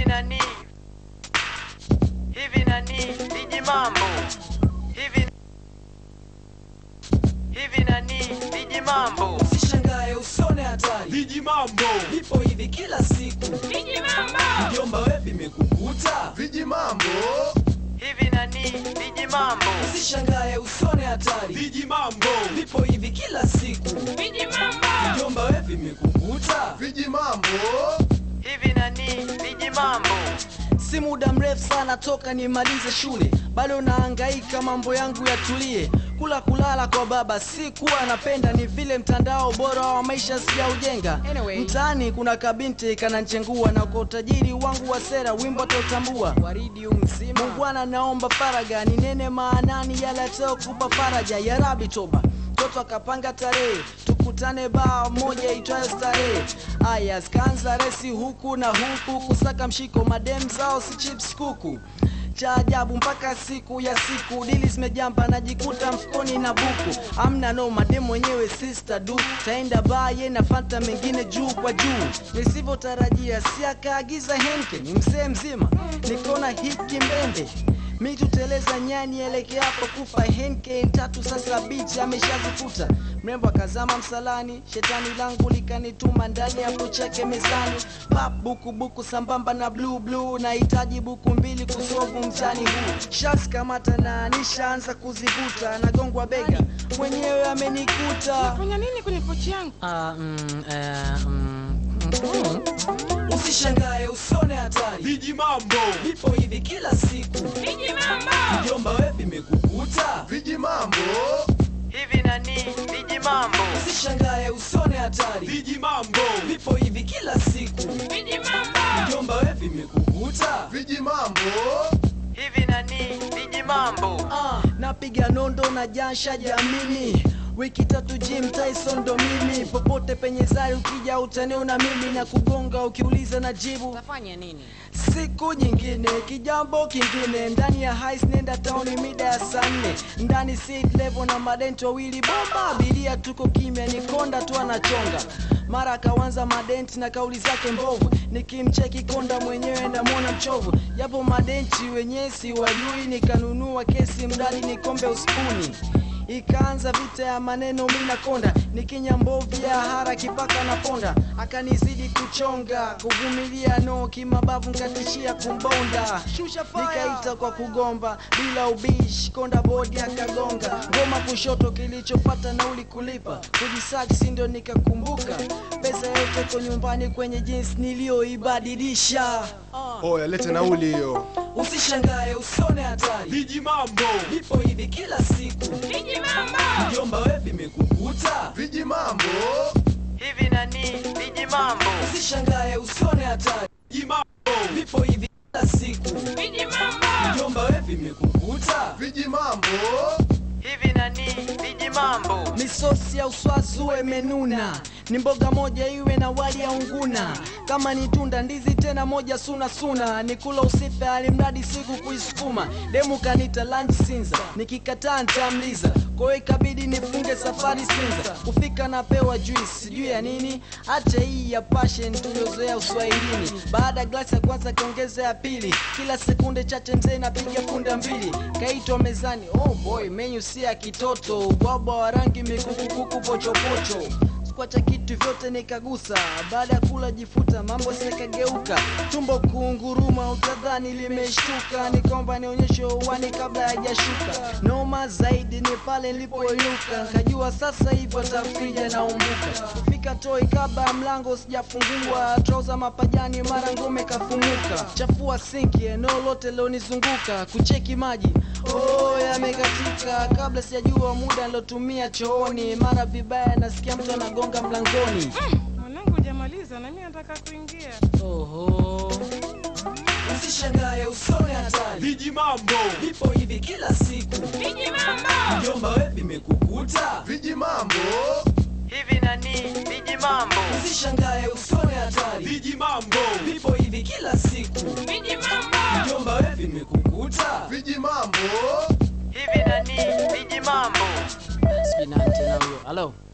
nani hivi nani viji mambo hivi hivi nani viji mambo Usishangae usone hatari, Viji mambo, vipo hivi kila siku. Mjomba we vimekukuta, Viji mambo, hivi nani viji mambo usishangae usone hatari, viji mambo, vipo hivi kila siku. Mjomba we vimekukuta, viji mambo, hivi nani viji mambo si muda mrefu sana toka nimalize shule, bado nahangaika mambo yangu yatulie. Kula kulala kwa baba si kuwa napenda, ni vile mtandao bora wa maisha sijaujenga. Anyway. Mtaani kuna kabinti kananchengua, na kwa utajiri wangu wa sera wimbo tautambua. waridi umzima Mungwana naomba faraga, ni nene maanani yale kupa faraja. Ya Rabi toba, mtoto akapanga tarehe tukutane baa moja itwayo starehe. Aya skaanza resi huku na huku, kusaka mshiko madem zao si chips kuku cha ajabu mpaka siku ya siku dili zimejamba najikuta mfukoni na buku amna no madem mwenyewe sister du taenda baye na fanta mengine juu kwa juu nisivyotarajia si akaagiza henke ni msee mzima nikona hiki mbembe mi tuteleza nyani elekea hapo kufa henke tatu sasa bichi ameshazifuta mrembo akazama msalani shetani langu likanituma ndani ya cheke mezani pap buku buku sambamba na blue blue nahitaji buku mbili kusovu mchani huu shas kamata na nishaanza kuzivuta nagongwa bega mwenyewe amenikuta fanya nini kwenye pochi yangu Ah, mm, eh, mm, mm. usishangae usone hatari viji mambo, vipo hivi kila siku mjomba we vimekukuta viji mambo, hivi nani viji mambo usishangae usone hatari viji mambo, vipo hivi kila siku mjomba we vimekukuta viji mambo, hivi nani viji mambo ah, napiga nondo na jasha jamini wiki tatu Jim Tyson ndo mimi popote penye zari ukija utaniona mimi na kugonga ukiuliza na jibu utafanya nini siku nyingine kijambo kingine ndani ya hais nenda tauni mida ya saa nne ndani seat level na madenti wawili bomba abiria tuko kimya ni konda tu anachonga mara akawanza madenti na kauli zake mbovu nikimcheki konda mwenyewe ndamwona mchovu japo madenti wenyewe si wajui nikanunua kesi mdadi nikombe uspuni ikaanza vita ya maneno mi na konda nikinya mbovu ya hara kipaka na ponda akanizidi kuchonga kuvumilia no kimabavu nkatishia kumbonda nikaita kwa kugomba bila ubishi konda bodi akagonga ngoma kushoto kilichopata nauli kulipa kujisachi sindo nikakumbuka pesa yote ko nyumbani kwenye jinsi niliyoibadilisha oya lete nauli hiyo. usishangae usone hatari viji mambo, vipo hivi kila siku mjomba we vimekukuta Viji mambo, hivi nani viji mambo usishangae usone hatari viji mambo, vipo hivi kila siku mjomba we vimekukuta viji mambo, hivi nani viji mambo misosi ya uswazi uwe menuna ni mboga moja iwe na wali ya unguna kama ni tunda ndizi tena moja suna suna ni kula usife alimradi siku kuisukuma demu kanita lunch sinza nikikataa ntamliza kwahiyo ikabidi nifunge safari sinza kufika napewa juice juu ya nini hacha hii ya passion tuliozoea uswahilini baada ya glasi ya kwanza kaongeza ya pili kila sekunde chache mzee napiga punda mbili kaitwa mezani oh boy menyu si ya kitoto ubwabwa wa rangi mikukukuku pochopocho kwacha kitu vyote nikagusa baada ya kula jifuta mambo sikageuka tumbo kuunguruma utadhani limeshtuka nikomba nionyeshe uwani kabla hajashuka noma zaidi ni pale nilipoinuka nkajua sasa hivyo tafrija naumbuka kufika toi kabla ya mlango sijafungua trauza mapajani mara ngome kafumuka chafua sinki eneo lote lilonizunguka kucheki maji oh yamekatika kabla sijajua muda nilotumia chooni mara vibaya nasikia mtu anagonga mlangoni mwanangu hujamaliza na mimi nataka kuingia oho usishangae usone hatari viji mambo, vipo hivi kila siku mjomba we vimekukuta viji mambo, hivi nani viji mambo usishangae usone hatari viji mambo, vipo hivi kila siku mjomba we vimekukuta viji mambo, hivi nani viji mambo Sijui nani tena huyo halo